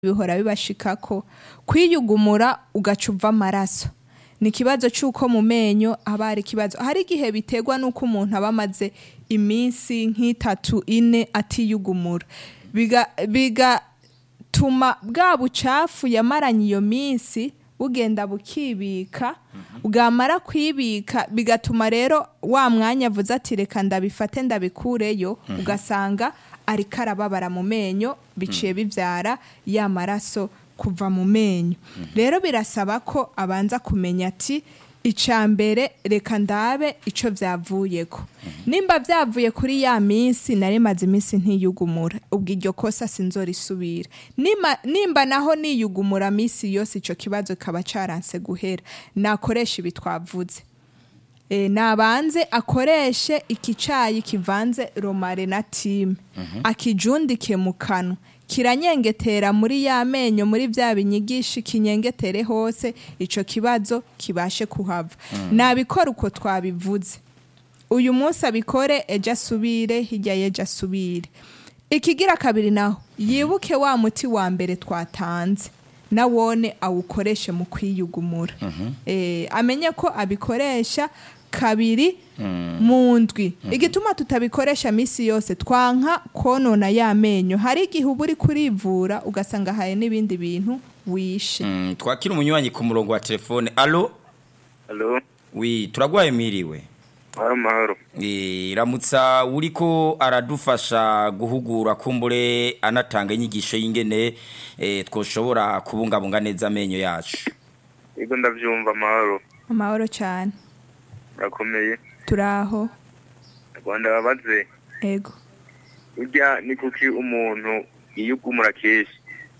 bihora bibashikako kwiyugumura ugaca uva amaraso ni ikibazo c'uko mu menyo haba hari ikibazo hari igihe biterwa n'uko umuntu aba amaze iminsi nk'itatu ine atiyugumura biga- bigatuma bwa bucafu yamaranye iyo minsi bugenda bukibika bwamara kwibika bigatuma rero wa mwanya avuze ati reka ndabifate ndabikureyo ugasanga ariko arababara mu menyo biciye bibyara ya maraso kuva mu menyo rero birasaba ko abanza kumenya ati icya mbere reka ndabe icyo byavuyeko nimba byavuye kuri ya minsi nari maze iminsi ntiyugumura ubwo iryo kosa sinzorisubira Nima- nimba naho niyugumura minsi yose icyo kibazo kikaba cyaranse guhera nakoresha ibi twavuze e, nabanze akoreshe iki cayi kivanze romare na time akijundike mu kanwa kiranyengetera muri ya menyo muri bya binyigishi kinyengetere hose ico kibazo kibashe kuhava nabikora uko twabivuze uyu munsi abikore ejo asubire hirya y'ejo asubire ikigira kabiri naho yibuke wa muti wa mbere twatanze nawone awukoreshe mu kwiyugumura Eh, amenye ko abikoresha kabiri mu ndwi igituma tutabikoresha minsi yose twanka konona ya menyo hari igihe uba uri kurivura ugasanga hari n'ibindi bintu wishe Mm, twakira umunywanyi ku murongo wa telefone alo Halo, wi turagwaye miriwe mahoro mahoro. Eh, ramutsa uriko aradufasha guhugura kumbure anatanga inyigisho y'ingene eh, twoshobora kubungabunga neza amenyo yacu Yego ndavyumva mahoro. amahoro cyane Urakomeye. turaho Rwanda babaze. ego Urya ni kuki umuntu yiyugumura kenshi.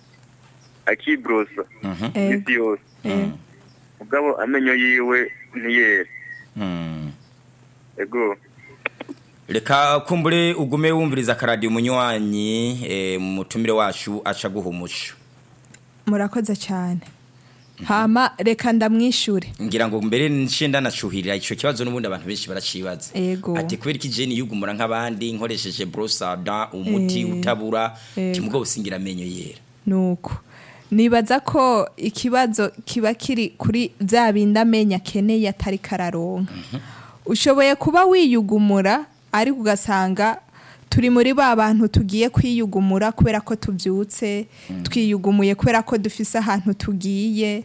Akibrosa Mhm. ego isi yose. ego Mugabo amenyo yiwe ntiyera. Mm. Ego. reka kumbure ugume wumviriza akaradiyo umunywanyi eh, mu mutumire wacu aca guhumusha murakoze cyane hama reka ndamwishure ngira ngo mbere nshinda nacuhirira ico kibazo n'ubundi abantu benshi baracibaza Ego. ati kubera iki jeni yugumura nk'abandi nkoresheje brosada umuti Eh. utabura Ego. timugabo singira amenyo yera nuko nibaza ko ikibazo kiba kiri kuri bya bindi amenya akeneye atari kararonka ushoboye kuba wiyugumura ariko ugasanga turi muri ba bantu tugiye kwiyugumura kubera ko tubyutse twiyugumuye kubera ko dufise ahantu tugiye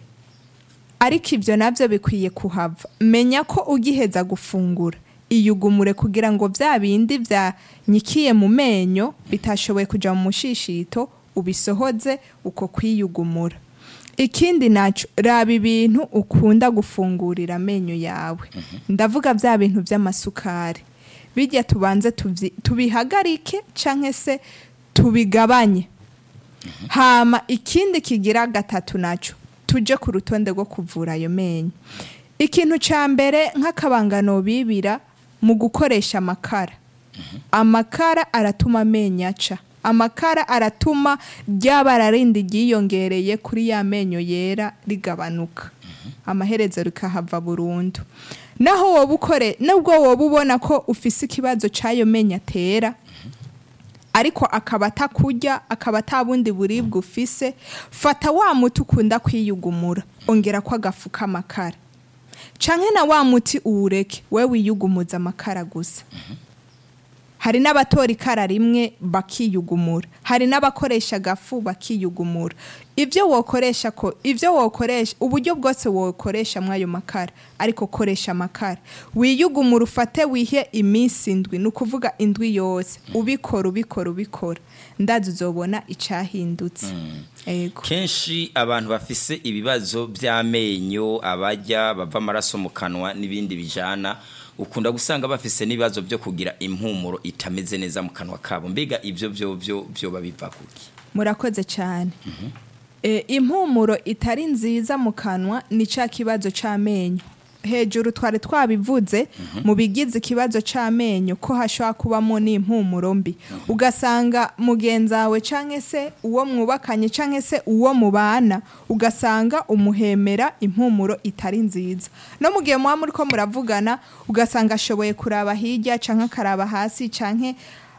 ariko ibyo nabyo bikwiye kuhava menya ko ugiheza gufungura iyugumure kugira ngo bya bindi byanyikiye mu menyo bitashoboye kujya mu mushishito ubisohoze uko kwiyugumura ikindi nacyo raba ibintu ukunda gufungurira amenyo yawe ndavuga bya bintu by'amasukari bijya tubanze tubyi- tubihagarike cyangwa se tubigabanye hama ikindi kigira gatatu nacyo tuje ku rutonde rwo kuvura ayo menyo ikintu cya mbere nk'akabangano bibira mu gukoresha amakara amakara aratuma amenyo aca amakara aratuma ryabara rindi ryiyongereye kuri ya menyo yera rigabanuka amaherezo rikahava burundu naho woba ukore nubwo woba ubona ko ufise ikibazo cy'ayo menyo atera ariko akaba atakurya akaba atabundi buribwe ufise fata wa muti ukunda kwiyugumura ongera ko agafu k'amakara canke na wa muti uwureke we wiyugumuza amakara gusa hari n'abatora ikara rimwe bakiyugumura hari n'abakoresha agafu bakiyugumura ibyo wokoresha ko ibyo wokoresha uburyo bwose wokoresha muri ayo makara ariko koresha amakara wiyugumura ufate wihe iminsi indwi ni ukuvuga indwi yose ubikora ubikora ubikora ndazi uzobona icyahindutse ego kenshi abantu bafise ibibazo by'amenyo abajya bava amaraso mu kanwa n'ibindi bijana ukunda gusanga bafise n'ibibazo byo kugira impumuro itameze neza mu kanwa kabo mbega ibyo byo byo byo babiva kuki murakoze cyane e, impumuro itari nziza mu kanwa ni cya kibazo cy'amenyo hejuru twari twabivuze mu bigize ikibazo cy'amenyo ko hashobora kubamo n'impumuro mbi ugasanga mugenzi wawe cyangwa se uwo mwubakanye cyangwa se uwo mubana ugasanga umuhemera impumuro itari nziza no mu gihe muba muri ko muravugana ugasanga ashoboye kuraba hirya cyangwa akaraba hasi cyangwa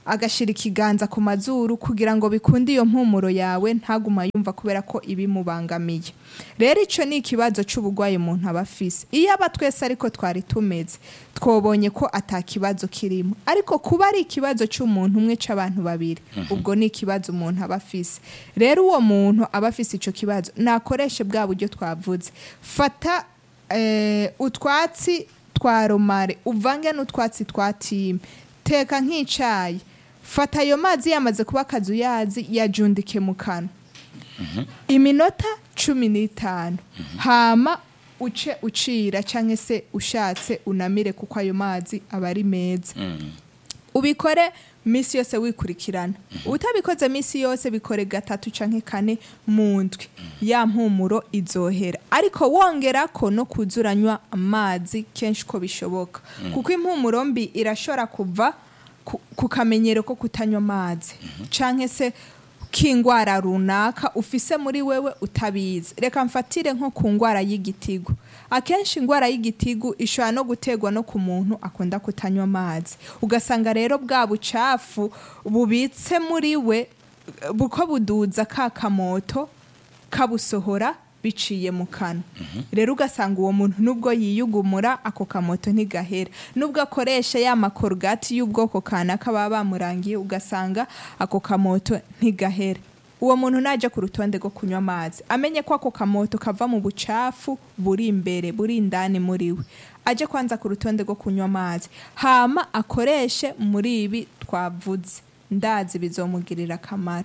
agashira ikiganza ku mazuru kugira ngo bikunde iyo mpumuro yawe ntaguma yumva kubera ko ibimubangamiye rero icyo ni ikibazo cy'uburwayi umuntu aba afise iyo aba twese ariko twari tumeze twobonye ko atakibazo kirimo ariko kuba ari ikibazo cy'umuntu umwe cy'abantu babiri ubwo ni ikibazo umuntu aba afise rero uwo muntu aba afise icyo kibazo nakoreshe bwa buryo twavuze fata eh, utwatsi twa romare uvange n'utwatsi twa time teka nk'icyayi fata ayo mazi yamaze kuba akazuyazi yajundike mu kanwa iminota cumi n'itanu hama uce ucira cyangwa se ushatse unamire kuko ayo mazi aba ari meza ubikore minsi yose wikurikirana utabikoze minsi yose bikore gatatu canke kane mu ndwi ya mpumuro izohera ariko wongera ko no kuzuranywa amazi kenshi ko bishoboka kuko impumuro mbi irashobora kuva ku- ku kamenyero ko kutanywa amazi canke se k'ingwara runaka ufise muri wewe utabizi reka mfatire nko ku ngwara y'igitigu akenshi ingwara y'igitigu ishobora no gutegwa no ku muntu akunda kutanywa amazi ugasanga rero bwa bucafu bubitse muri we buko buduza ka kamoto kabusohora biciye mu kanwa rero ugasanga uwo muntu nubwo yiyugumura ako kamoto ntigahera nubwo akoresha ya makorogati y'ubwoko kanaka baba bamurangiye ugasanga ako kamoto ntigahera uwo muntu najya ku rutonde rwo kunywa amazi amenye ko ako kamoto kava mu bucafu buri imbere buri indani muri we ajye kwanza ku rutonde rwo kunywa amazi hama akoreshe muri ibi twavuze ndazi bizomugirira akamaro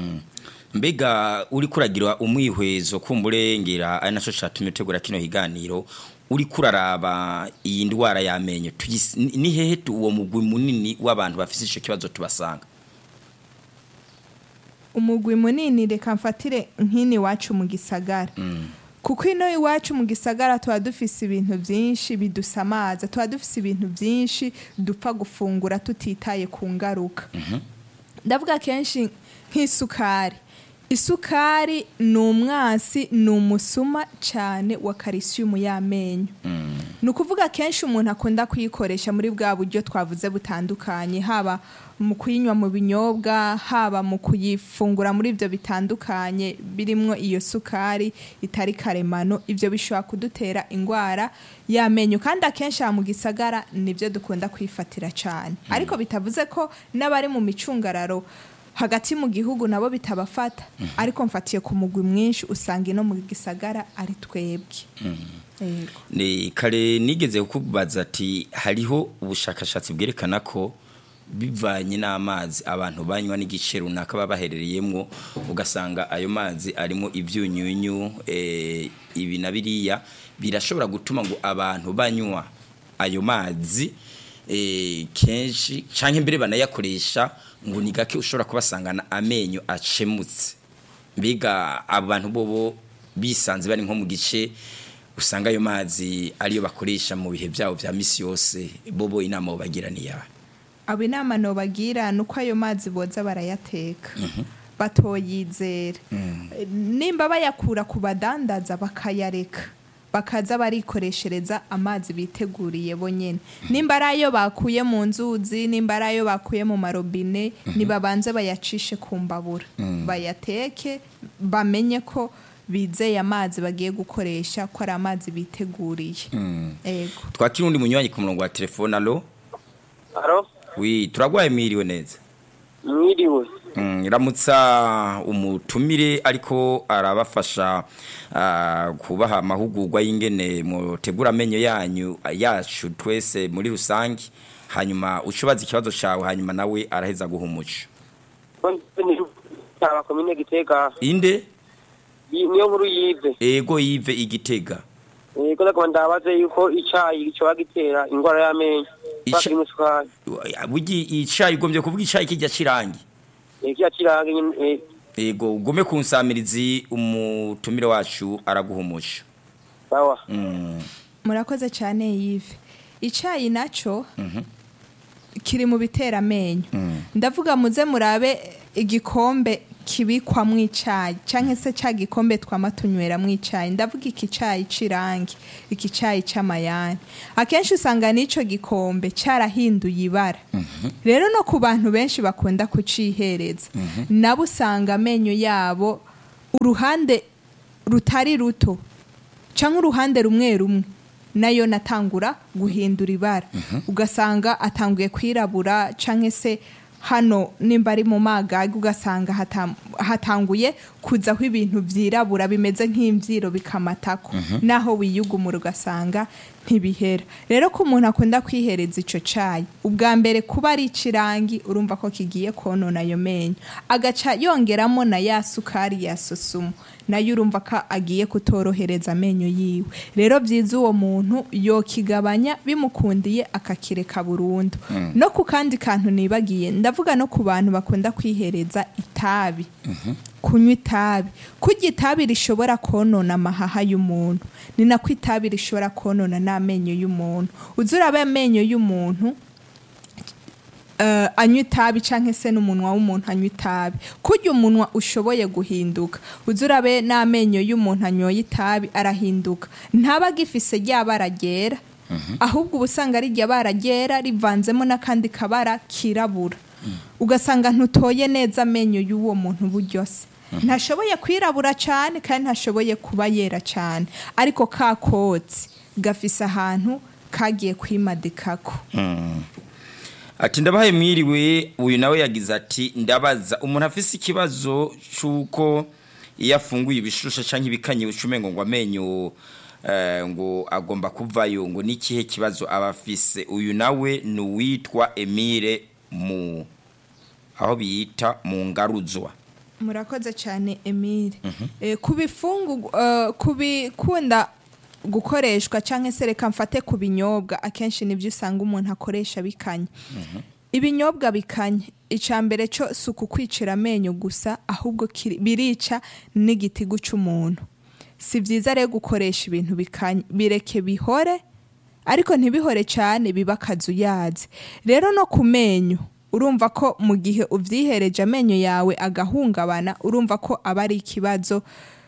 mbega uri kuragira umwihwezo kumburengera ari naco catumye utegura kino higaniro uri kuraraba iyi ndwara y'amenyo tuyis- ni ni hehe tu- uwo mugwi munini w'abantu bafise ico kibazo tubasanga umugwi munini reka mfatire nk'ino iwacu mu gisagara kuko ino iwacu mu gisagara tuba dufise ibintu byinshi bidusamaza tuba dufise ibintu byinshi dupfa gufungura tutitaye ku ngaruka ndavuga kenshi nk'isukari isukari ni umwasi ni umusuma cyane wa karisiyumu y'amenyo ni ukuvuga kenshi umuntu akunda kuyikoresha muri bwa buryo twavuze butandukanye haba mu kuyinywa mu binyobwa haba mu kuyifungura muri ibyo bitandukanye birimo iyo sukari itari karemano ibyo bishobora kudutera indwara y'amenyo kandi akenshi aha mu gisagara nibyo dukunda kwifatira cyane ariko bitavuze ko n'abari mu micungararo hagati mu gihugu nabo bitabafata ariko mfatiye ku mugwi mwinshi usanga ino mu gisagara ari twebwe Yego. ni kare nigeze kukubaza ati hariho ubushakashatsi bwerekana ko bivanye n'amazi abantu banywa n'igice runaka baba baherereyemo ugasanga ayo mazi arimo ibyunyunyu eh, ibi na biriya birashobora gutuma ngo abantu banywa ayo mazi eh, kenshi cyangwa imbere banayakoresha ngo ni gake ushobora kubasangana amenyo acemutse mbega abantu bobo bisanze bari nko mu gice usanga ayo mazi ariyo bakoresha mu bihe byabo bya misi yose bobo inama bagira ni yawe abo inama nobagira ni uko ayo mazi boza barayateka batoyizera nimba bayakura ku badandaza bakayareka bakaza barikoreshereza amazi biteguriye bonyine nimba ari ayo bakuye mu nzuzi nimba ari ayo bakuye mu marobine nibabanze bayacishe ku mbabura bayateke bamenye ko bizeye amazi bagiye gukoresha ko ari amazi biteguriye ego twakira undi munywanyi ku murongo wa telefone alo Aro, wi turagwaye mwiriwe neza mwiriwe. Mm, iramutsa umutumire ariko arabafasha ah, kubaha amahugurwa y'ingene mutegura amenyo yanyu yacu twese muri rusange hanyuma ucubaza ikibazo cyawe hanyuma nawe araheza guha umuco Aba komine Gitega, inde yi- niyo nkuru yive. ego yive igitega Eh, ko ndagomba ndabaze yuko icayi cyo gitera ingwara y'amenyo. Ica- Bakiri musukari. bugi icayi ugombye kuvuga icayi kijya kirangi Eh, kiya kirange nyine eh, ego ugume ku nsamirizi umutumire wacu araguha umuco sawa. Mm, murakoze cyane yive icyayi nacyo kiri mu bitera amenyo ndavuga muze murabe igikombe kibikwamwo icayi canke se ca gikombe twama tunyweramwo icayi ndavuga iki cayi c'irangi iki cayi c'amayani akenshi usanga n'ico gikombe carahinduye ibara rero no ku bantu benshi bakunda kucihereza nabo usanga amenyo yabo uruhande rutari ruto canke uruhande rumwe rumwe nayo natangura guhindura ibara ugasanga atanguye kwirabura canke se hano nimba ari mu magagi ugasanga hatam- hatanguye kuzaho ibintu vyirabura bimeze nk'imvyiro bikamatako naho wiyugumura ugasanga ntibihera rero ko umuntu akunda kwihereza ico cayi ubwa mbere kuba ari icirangi urumva ko kigiye konona ayo menyo agaca yongeramo na ya sukari ya sosumo nayo urumva ko agiye kutorohereza amenyo yiwe rero byiza uwo muntu yokigabanya bimukundiye akakireka burundu no ku kandi kantu nibagiye ndavuga no ku bantu bakunda kwihereza itabi kunywa itabi kurya itabi rishobora konona amahaha y'umuntu ni nako itabi rishobora konona n'amenyo y'umuntu uzi uraba amenyo y'umuntu eh, anywa itabi canke se n'umunwa w'umuntu anywa itabi kurya umunwa ushoboye guhinduka uzi urabe n'amenyo y'umuntu anyoye itabi arahinduka ntaba agifise rya bara ryera ahubwo uba usanga ari rya bara ryera rivanzemo n'akandi kabara kirabura ugasanga ntutoye neza amenyo y'uwo muntu buryose ntashoboye kwirabura cyane kandi ntashoboye kuba yera cyane ariko ka kotsi gafise ahantu kagiye kwimadikako ati ndabahaye mwiriwe uyu nawe yagize ati ndabaza umuntu afise ikibazo cy'uko iyo afunguye ibishusha cyangwa ibikanye ucumengo ngo amenyo eh, ngo agomba kuvayo ngo n'ikihe kibazo aba afise uyu nawe ni uwitwa emile mu aho biyita mu ngaruzwa murakoze cyane emile Eh, ku bifungu eh, ku bikunda gukoreshwa cyangwa se reka mfate ku binyobwa akenshi nibyo usanga umuntu akoresha bikanye ibinyobwa bikanye icya mbere cyo si ukukwicira amenyo gusa ahubwo kiri- birica n'igitigu cy'umuntu si byiza rero gukoresha ibintu bikanye bireke bihore ariko ntibihore cyane biba akazuyazi rero no ku menyo urumva ko mu gihe ubyihereje amenyo yawe agahungabana urumva ko aba ari ikibazo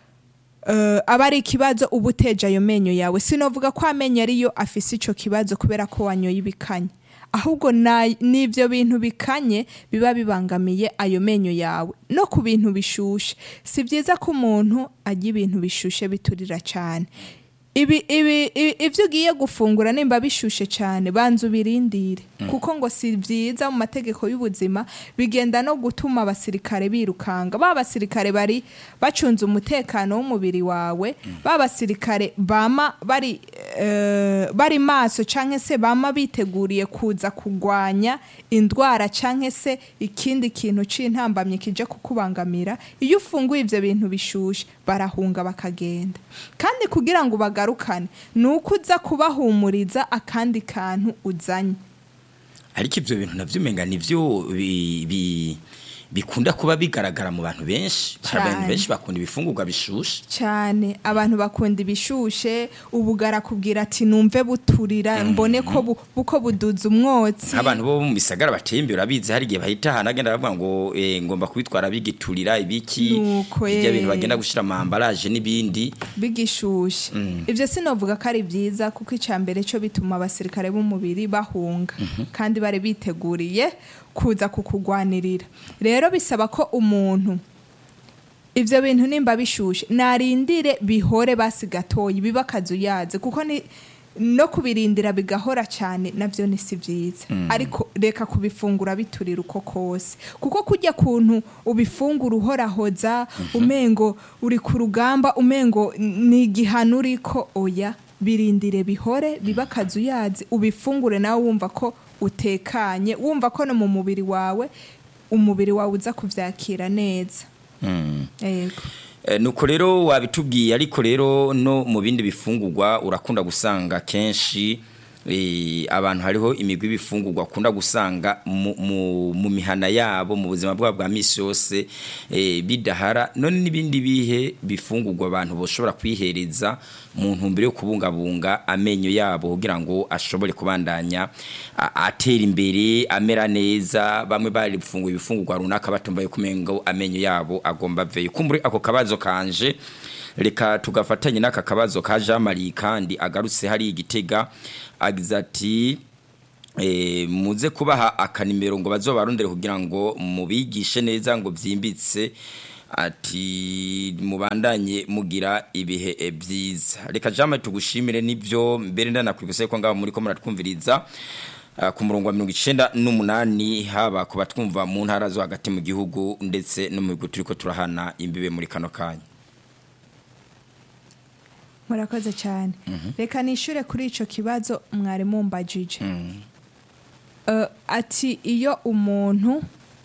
eh, aba ari ikibazo uba uteje ayo menyo yawe sinovuga ko amenyo ariyo afise ico kibazo kubera ko wanyoye ibikanye ahubwo na- n'ivyo bintu bikanye biba bibangamiye ayo menyo yawe no ku bintu bishushe si byiza ko umuntu arya ibintu bishushe biturira cyane ibi ibi ibi- ivyo ugiye gufungura nimba bishushe cyane banza ubirindire kuko ngo si byiza mu mategeko y'ubuzima bigenda no gutuma abasirikare birukanga ba basirikare bari bacunze umutekano w'umubiri wawe ba basirikare bama bari eh, bari maso canke se bama biteguriye kuza kugwanya indwara canke se ikindi kintu c'intambamye kije kukubangamira iyo ufunguye ivyo bintu bishushe barahunga bakagenda kandi kugira ngo bagarukane ni uko uza kubahumuriza akandi kantu uzanye ariko ibyo bintu nabyo umenga nibyo bi- bi- bikunda kuba bigaragara mu bantu benshi hari abantu Cyane. benshi bakunda ibifungurwa bishushe cyane abantu bakunda ibishushe ubugara kubwira ati numve buturira mbone ko bu- buko buduza umwotsi nk'abantu bo mu bisagara bateye imbere urabizi hari igihe bahita ahantu agenda bavuga ngo eh, ngomba kubitwara bigiturira ibiki Nuko, ibyo eh. bintu bagenda gushyira mu ambaraje n'ibindi bigishushe ibyo sinavuga ko ari byiza kuko icya mbere cyo bituma abasirikare b'umubiri bahunga kandi bari biteguriye kuza kukugwanirira rero bisaba ko umuntu ibyo bintu nimba bishushe narindire bihore basi gatoya biba akazuyaze kuko ni no kubirindira bigahora cyane nabyo ni si byiza ariko reka kubifungura biturira uko kose kuko kujya kuntu ubifungura uhorahoza umengo uri ku rugamba umengo ni igihano uriko oya birindire bihore biba akazuyazi ubifungure nawe wumva ko utekanye wumva ko no mu mubiri wawe umubiri wawe uza kubyakira neza yego Eh, nuko rero wabitubwiye ariko rero no mu bindi bifungurwa urakunda gusanga kenshi eh, abantu hariho imigwi y'ibifungurwa akunda gusanga mu, mu, mu mihana yabo mu buzima bwabo bwa misi yose eh, bidahara none n'ibindi bihe bifungurwa abantu boshobora kwihereza mu ntumbero yo kubungabunga amenyo yabo kugira ngo ashobore kubandanya a- atera imbere amera neza bamwe bari gufungura ibifungurwa runaka batumva yuko umengo amenyo yabo agomba aveyo kumbure ako kabazo kanje reka tugafatanye n'aka kabazo ka Jean Marie kandi agarutse hari igitega agize ati eh, muze kubaha akanimero ngo bazobarondere kugira ngo mubigishe neza ngo byimbitse ati mubandanye mugira ibihe eh, byiza reka Jean Marie tugushimire nivyo mbere ndanakwibuse ko ngaho muri ko muratwumviriza Ah, ku murongo wa mirongo icenda n'umunani haba ku batwumva mu ntara zo hagati mu gihugu ndetse no mu bihugu turiko turahana imbibe muri kano kanya murakoze cyane reka nishyure kuri icyo kibazo mwari mumbajije Eh, ati iyo umuntu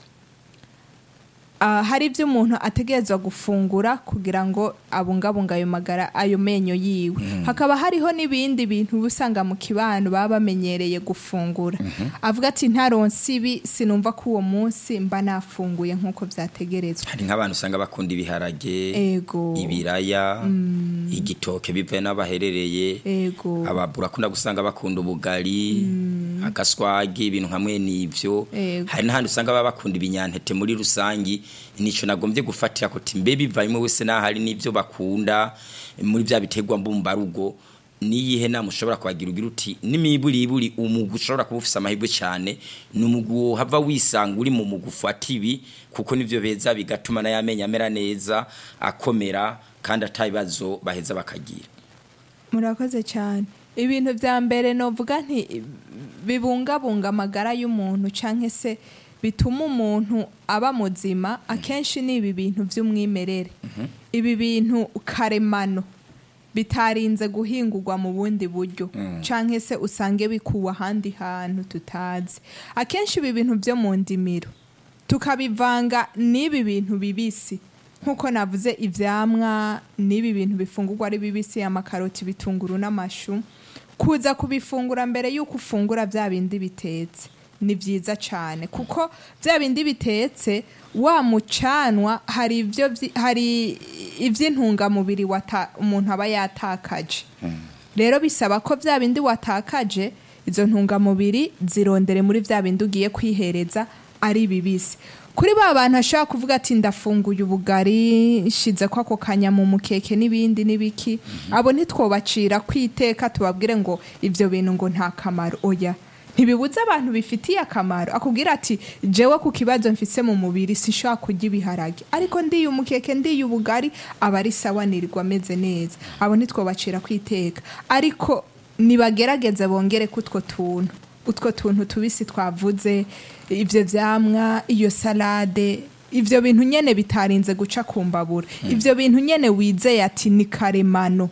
ah, hari ibyo umuntu ategerezwa gufungura kugira ngo abungabunga ayo magara ayo menyo yiwe hakaba hariho n'ibindi bintu uba usanga mu kibano baba bamenyereye gufungura avuga ati ntaronse ibi sinumva ko uwo munsi mba nafunguye nk'uko byategerezwa hari nk'abantu usanga bakunda ibiharage ego ibiraya igitoke bivuye n'abaherereye ego ababura akunda gusanga bakunda ubugari agaswagi ibintu hamwe n'ivyo Ego. hari n'ahandi usanga baba bakunda ibinyantete muri rusangi nico nagombye gufatira ko timbe bivanywe wese n'ahari n'ivyo bakunda muri bya biterwa mbumbarugo niyihe nama ushobora kubagira ugira uti n'imiburiburi umugwi ushobora kuba ufise amahirwe cyane ni umugwi hava wisanga uri mu mugwi ufata ibi kuko nivyo beza bigatuma n'ayamenya amera neza akomera kandi atabibazo baheza bakagira murakoze cyane ibintu bya mbere novuga nti bibungabunga amagara y'umuntu cyangwa se bituma umuntu aba muzima akenshi ni ibi bintu by'umwimerere ibi bintu karemano bitarinze guhingurwa mu bundi buryo cyangwa se usange bikuwe ahandi hantu tutazi akenshi ibi bintu byo mu ndimiro tukabivanga n'ibi bintu bibisi nk'uko navuze ibyamwa n'ibi bintu bifungurwa ari bibisi amakaroti ibitunguru n'amashu kuza kubifungura mbere y'uko ufungura bya bindi bitetse ni byiza cyane kuko bya bindi bitetse wa mucanwa hari ibyo byi- hari iby'intungamubiri wata- umuntu aba yatakaje rero bisaba ko bya bindi watakaje izo ntungamubiri zirondere muri bya bindi ugiye kwihereza ari bibisi kuri ba bantu ashobora kuvuga ati ndafunguye ubugari nshize ko ako kanya mu mukeke n'ibindi n'ibiki abo ntitwobacira kwiteka tubabwire ngo ibyo bintu ngo nta kamaro oya ntibibuze abantu bifitiye akamaro akubwira ati jewe ku kibazo mfise mu mubiri sinshobora kurya ibiharage ariko ndiye umukeke ndiye ubugari aba ari sawa nirirwa ameze neza abo ntitwobacira kwiteka ariko nibagerageze bongere ko utwo tuntu utwo tuntu tubisi twavuze ibyo byamwa iyo salade ibyo bintu nyene bitarinze guca ku mbabura ibyo bintu nyene wizeye ati ni karemano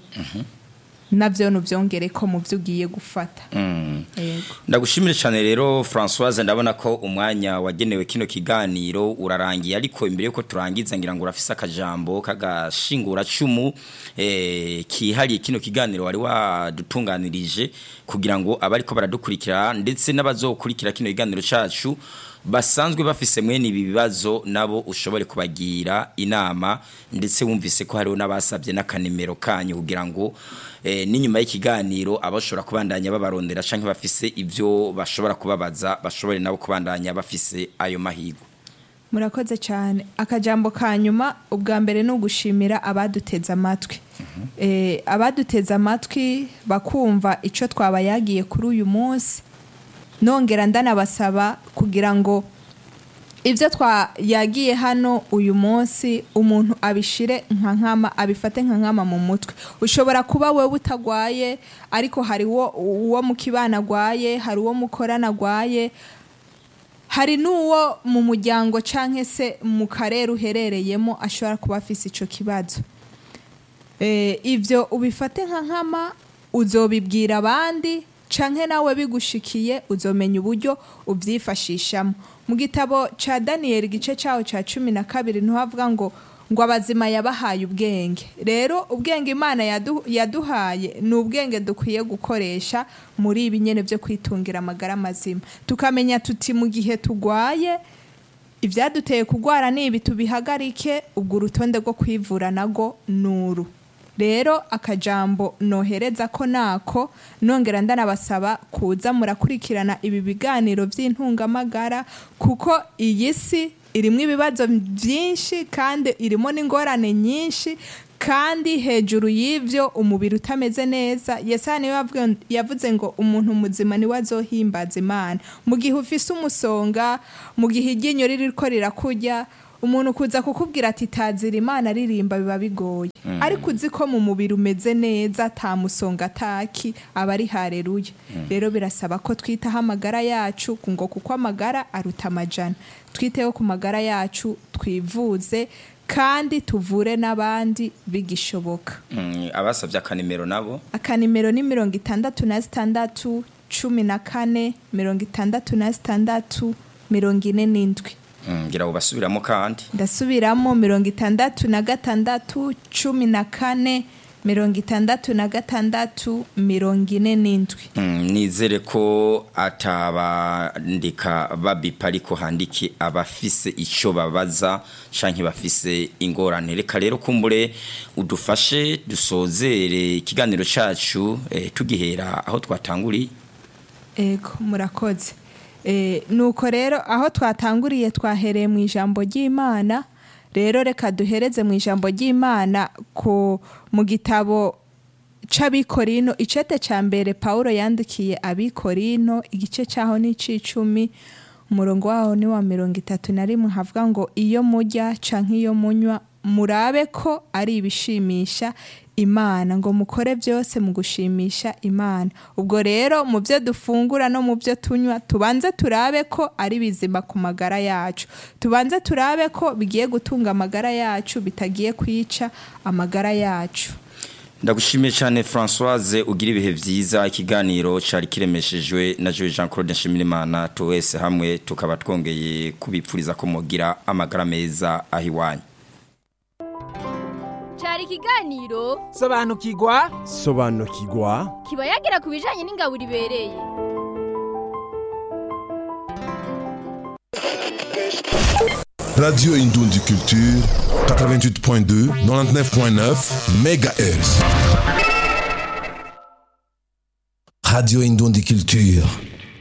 navyo nuvyongere ko mu byo ugiye gufata yego ndagushimire cyane rero Françoise ndabona ko umwanya wagenewe kino kiganiro urarangiye ariko imbere yuko turangiza ngira ngo urafise akajambo kagashingura cumu eh, kihariye kino kiganiro wari wadutunganirije kugira ngo abariko baradukurikira ndetse n'abazokurikira kino kiganiro cacu basanzwe bafise mwene ibi bibazo nabo ushobore kubagira inama ndetse wumvise ko hariho n'abasabye n'akanimero kanyu kugira ngo eh, n'inyuma y'ikiganiro abashobora kubandanya babarondera canke bafise ivyo bashobora kubabaza bashobore nabo kubandanya bafise ayo mahirwe murakoze cyane akajambo ka nyuma ubwa mbere ni ugushimira abaduteze amatwi Eh, abaduteze amatwi bakumva icyo twabayagiye kuri uyu munsi nongera ndanabasaba kugira ngo ibyo twayagiye hano uyu munsi umuntu abishire nka nkama abifate nka nkama mu mutwe ushobora kuba wowe utagwaye ariko hari uwo uwo mu kibana agwaye hari uwo mukorana agwaye hari n'uwo mu muryango cyangwa se mu karere uherereyemo ashobora kuba afise icyo kibazo Eh, ibyo ubifate nka nkama uzobibwira abandi canke nawe bigushikiye uzomenya uburyo ubyifashishamo mu gitabo ca daniyeli igice cyaho cya cumi na kabiri ntihavuga ngo ngo abazima yabahaye ubwenge rero ubwenge imana yadu- yaduhaye ni ubwenge dukwiye gukoresha muri ibi nyene byo kwitungira amagara mazima tukamenya tuti mu gihe tugwaye ibyaduteye kurwara ni ibi tubihagarike ubwo urutonde rwo kwivura nago nuru rero akajambo nohereza ko nako nongera ndanabasaba kuza murakurikirana ibi biganiro by'intungamagara kuko iyi si irimo ibibazo byinshi kandi irimo n'ingorane nyinshi kandi hejuru y'ivyo umubiri utameze neza yesaya niwe yavuga- yavuze ngo umuntu muzima niwe azohimbaza imana mu gihe ufise umusonga mu gihe iryinyo ririko rirakurya umuntu kuza kukubwira ati tazira imana aririmba biba bigoye ariko uzi ko mu mubiri umeze neza ata musonga ataki aba ari hareruye rero birasaba ko twitaho amagara yacu ngo kuko amagara aruta amajana twiteho ku magara yacu twivuze kandi tuvure n'abandi bigishoboka Mm, abasabye akanimero nabo akanimero ni mirongo itandatu na zitandatu cumi na kane mirongo itandatu na zitandatu mirongo ine n'indwi Mm, ngira ngo basubiramo kandi ndasubiramo mirongo itandatu na gatandatu cumi na kane mirongo itandatu na gatandatu mirongo ine n'indwi Mm, nizere ko atabandika babipa ariko handiki abafise icyo babaza canke bafise ingorane reka rero kumbure udufashe dusozere ikiganiro cacu eh, tugihera aho twatanguriye ego murakoze Eh, nuko rero aho twatanguriye twahereye mu ijambo ry'imana rero reka duhereze mu ijambo ry'imana ku mu gitabo c'abikorino icete ca mbere pawulo yandikiye abikorino igice caho ni c'icumi umurongo waho ni wa mirongo itatu na rimwe havuga ngo iyo murya canke iyo munywa murabe ko ari ibishimisha imana ngo mukore byose mu gushimisha imana ubwo rero mu byo dufungura no mu byo tunywa tubanze turabe ko ari bizima ku magara yacu tubanze turabe ko bigiye gutunga amagara yacu bitagiye kwica amagara yacu ndagushimiye cyane Françoise ugira ibihe byiza ikiganiro cyari kiremeshejwe na Joe Jean Claude Nshimirimana tuwese hamwe tukaba twongeye kubipfuriza ko mugira amagara meza aho iwanyu cyari ikiganiro sobanukirwa sobanukirwa kiba yagira ku bijyanye n'ingaburo ibereye Radio Indundi Culture, 88.2, 99.9 MHz. Radio Indundi Culture.